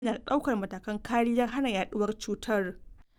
na ɗaukar matakan kariyar hana yaɗuwar cutar.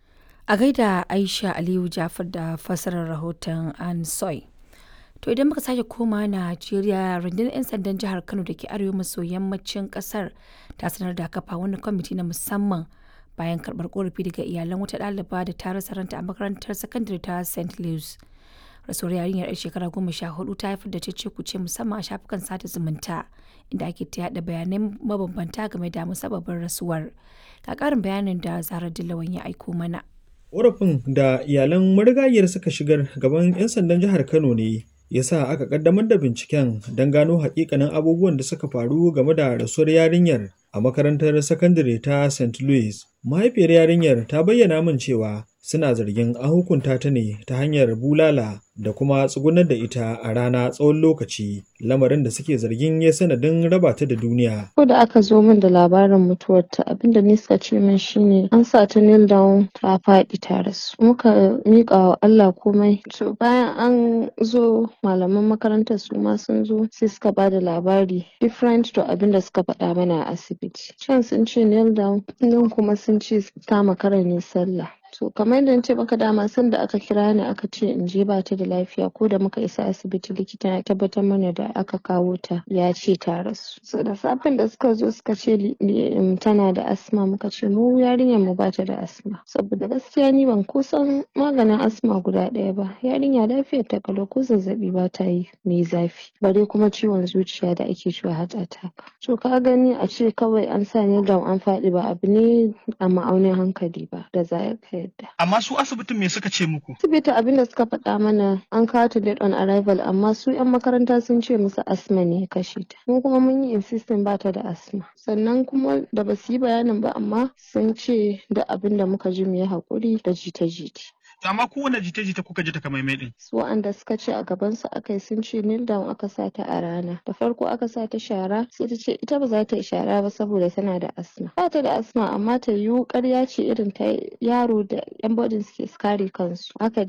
A gaida Aisha Aliyu Jafar da fassarar rahoton An Soy. To idan muka sake koma Najeriya rundunar 'yan sandan jihar Kano da ke arewa maso yammacin kasar ta sanar da kafa wani kwamiti na musamman bayan karɓar korafi daga iyalan wata ɗaliba da ta rasa ranta a makarantar sakandare ta St. Louis. Rasuwar yarinyar 'yar shekara goma sha hudu ta haifar da cece kuce musamman a shafukan sada zumunta inda ake ta yada bayanai mabambanta game da musabbabin rasuwar. Ga ƙarin bayanin da Zara Dillawan ya aiko mana. Ƙorafin da iyalan marigayiyar suka shigar gaban 'yan sandan jihar Kano ne ya sa aka kaddamar da binciken don gano hakikanin abubuwan da suka faru game da rasuwar yarinyar a makarantar sakandare ta St. Louis. Mahaifiyar yarinyar ta bayyana min cewa suna zargin an hukunta ta ne ta hanyar bulala da kuma tsugunar da ita a rana tsawon lokaci lamarin da suke zargin ya sanadin raba ta da duniya. Ko da aka zo min da labarin mutuwarta abinda ni suka ce min shine an sa ta kneel down ta faɗi ta rasu. Muka miƙa wa Allah komai. To bayan an zo malaman makarantar su ma sun zo sai suka ba da labari different to abinda suka faɗa mana a asibiti. Can sun ce kneel down nan kuma sun ce ta makara ne sallah. To kamar yadda nace maka dama sanda aka kira ni aka ce in je ba ta da lafiya ko da muka isa asibiti likita ya tabbatar mana da aka kawo ta ya ce ta rasu. So da safen da suka zo suka ce tana da asma muka ce mu yarinyar mu ba ta da asma. Saboda gaskiya ni ban kusan maganin asma guda ɗaya ba. Yarinya lafiyar ta kalau ko zazzaɓi ba ta yi mai zafi. Bare kuma ciwon zuciya da ake cewa heart attack. To ka gani a ce kawai an sa ni down an faɗi ba abu ne a ma'aunin hankali ba da za ka yadda. Amma su asibitin me suka ce muku? Asibiti abin da suka faɗa mana an kawo ta date on arrival amma su 'yan makaranta sun ce musu asma ne ya kashe ta. Mu kuma mun yi insisting ba ta da asma. Sannan kuma da ba su yi bayanin ba amma sun ce da abin da muka ji mu yi haƙuri da jita-jita. amma kowane jita-jita kuka ji takamaimai din. Su wa'anda suka ce a gaban su aka yi sun ce kneel down aka sa ta a rana. Da farko aka sa ta shara sai ta ce ita ba za ta yi shara ba saboda tana da asma. Ba ta da asma amma ta yiwu ƙarya ce irin ta yaro da yan bodin suke kare kansu. Haka